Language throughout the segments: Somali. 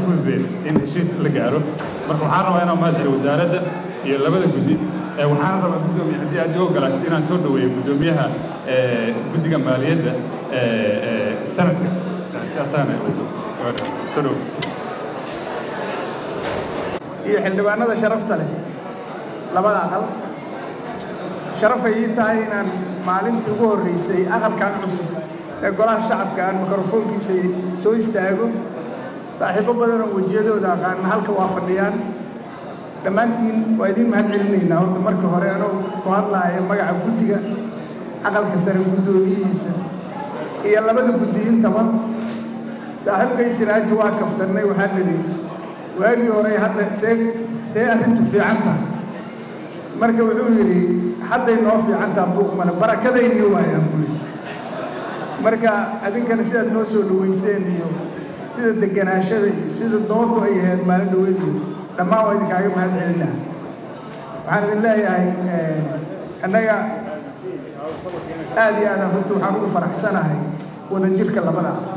fududeyn in heshiis la gaaro marka waxaan rabaa inaan mahad celiyo wasaaradda iyo labada guddi waxaan rabaa guddoomiye haddii aad ii ogolaatid inaan soo dhaweeyo guddoomiyaha guddiga maaliyadda sanadka sidaasaan soo dhawo iyo xildhibaanada sharafta leh labada aqal sharafay ii tahay inaan maalintii ugu horreysay aqalkan cusub ee golaha shacabka aan mikrofoonkiisa soo istaago saaxiibo badan oo wejiyadooda aqaana halka waa fadhiyaan dhammaantiin waa idiin mahad celinaynaa horta marka hore anoo ku hadlaaya magaca guddiga aqalka sare guddoomiyihiisa iyo labada guddi intaba saaxiibkay siraaji waa kaftannay waxaan nidhi waagii hore hadda see see arrintu fiican tahay marka wuxuu yidhi hadday noo fiican taha buuq male barakadayni waayaan buyi marka adinkana sidaad noo soo dhaweyseen iyo sida deganaashada iyo sida doodu ay ahayd maalin dhaweed iyo dhammaan waa idinkaaga mahad celinaa waxaan idin leeyahay annaga aad iyo aadaan runta waxaan ugu faraxsanahay wadajirka labada aqal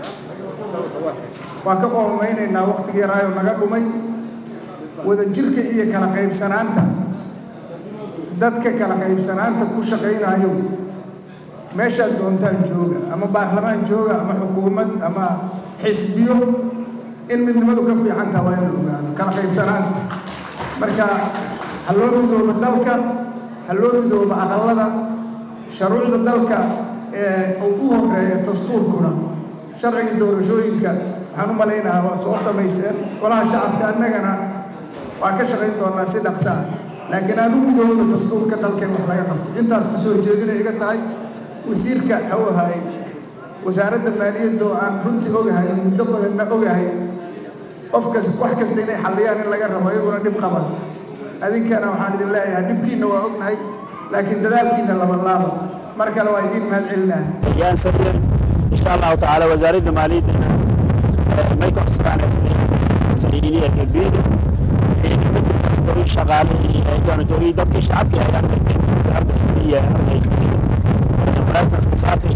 waa ka qoomaynaynaa waqtigii yaraayo naga dhumay wadajirka iyo kala qaybsanaanta dadka kala qaybsanaanta ku shaqaynayo meeshaad doontaan jooga ama baarlamaan jooga ama xukuumad ama xisbiyo in midnimadu ka fiican taha waa in la ogaado kala qaybsanaanta marka ha loo midooba dalka ha loo midooba aqallada sharuucda dalka ee uu u horeeya dastuurkuna sharciga doorashooyinka waxaan u malaynahaa waa soo samayseen golaha shacabka annagana waa ka shaqayn doonaa si dhaqsa ah laakiin aan u midoobno dastuurka dalkeen wax laga qabto intaas ka soo jeedinay iga tahay wasiirka ha u ahaay wasaaradda maaliyadda oo aan runtii ogahay muddo badanna ogahay qof kas wax kasta inay xalliyaan in laga rabo iyaguna dhib qaban adinkana waxaan idin leeyahay dhibkiinna waa ognahay laakiin dadaalkiinna lama laaba mar kale waa idiin mahad celinaa yaan sabir insha allahu tacaala wasaaradda maaliyaddana may ka codsadaan saliiniya galbeeda ciidamada shaqaalihii doonatoogii dadkii shacabkii ay ardayteen iyo arday baraasnaska saartay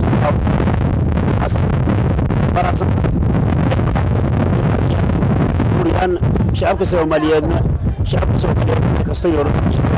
faraxsan buriyaan shacabka soomaaliyeedna shacabka soomaaliyeed kasta yoro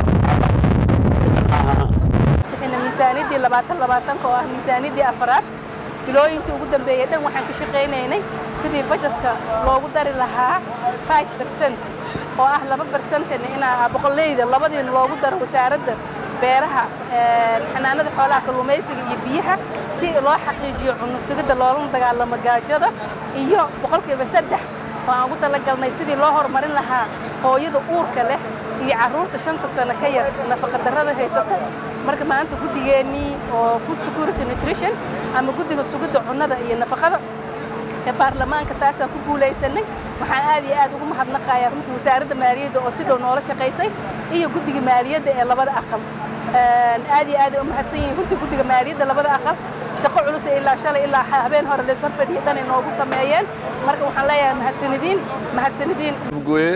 miisaaniyaddii labaatan labaatanka oo ah miisaaniyaddii afaraad bilooyinkii ugu dambeeyey dhan waxaan ka shaqaynaynay sidii bajetka loogu dari lahaa five percent oo ah laba bersentan inaa boqolleyda labadiina loogu daro wasaaradda beeraha xanaanada xoolaha kalluumaysiga iyo biyaha si loo xaqiijiyo cunno sugidda loolana dagaalamo gaajada iyo boqolkiiba saddex oo aan ugu talagalnay sidii loo horumarin lahaa hooyada uurka leh iyo carruurta shanta sano ka yar nafaqadarrada haysata marka maanta guddigeennii oo food security nutrition ama guddiga sugidda cunnada iyo nafaqada ee baarlamaanka taasaan ku guulaysanay waxaan aad iyo aad ugu mahadnaqayaa runtii wasaaradda maaliyadda oo si dhow noola shaqaysay iyo guddiga maaliyadda ee labada aqal aad iyo aad ay u mahadsan yihiin runtii guddiga maaliyadda labada aqal shaqo culus ee ilaa shalay ilaa habeen hore lees horfadhiya dhan ay noogu sameeyeen marka waxaan leeyahay mahadsanidiin mahadsanidiin goye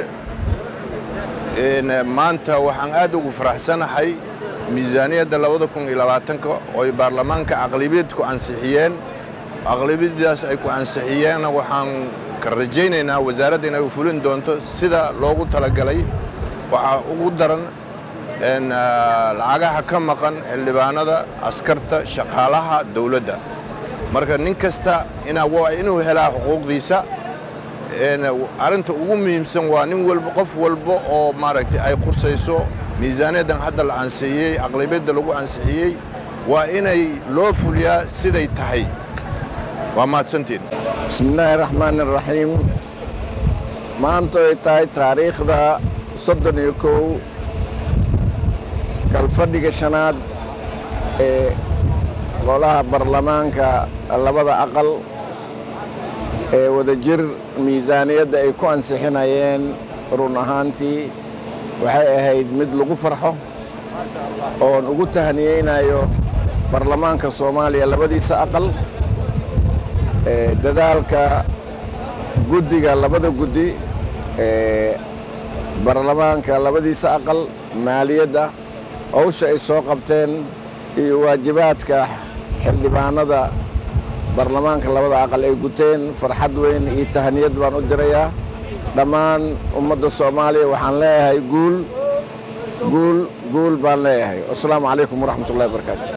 maanta waxaan aad ugu faraxsanahay miisaaniyadda labada kun iyo labaatanka oo ay baarlamaanka aqlabiyadku ansixiyeen aqlabiyadaas ay ku ansixiyeenna waxaan ka rajaynaynaa wasaaradda inay u fulin doonto sida loogu talagalay waxaa ugu daran lacagaha ka maqan xildhibaanada askarta shaqaalaha dawladda marka nin kasta waa inuu helaa xuquuqdiisa arrinta ugu muhiimsan waa nin walba qof walba oo maaragtay ay khusayso miisaaniyaddan hadda la ansixiyey aqlabiyadda lagu ansixiyey waa inay loo fuliyaa siday tahay waa mahadsantiin bismi illaahi raxmaan iraxiim maanta ay tahay taariikhda soddon iyo kow kalfadhiga shanaad ee golaha baarlamaanka labada aqal ee wadajir miisaaniyadda ay ku ansixinayeen run ahaantii waxay ahayd mid lagu farxo oon ugu tahniyeynayo baarlamaanka soomaaliya labadiisa aqal dadaalka guddiga labada guddi ee baarlamaanka labadiisa aqal maaliyadda howsha ay soo qabteen iyo waajibaadka xildhibaanada baarlamaanka labada aqal ay guteen farxad weyn iyo tahniyad baan u dirayaa dhammaan ummadda soomaaliya waxaan leeyahay guul guul guul baan leeyahay wasalaamu calaykum waraxmat ullahi wabarakaatu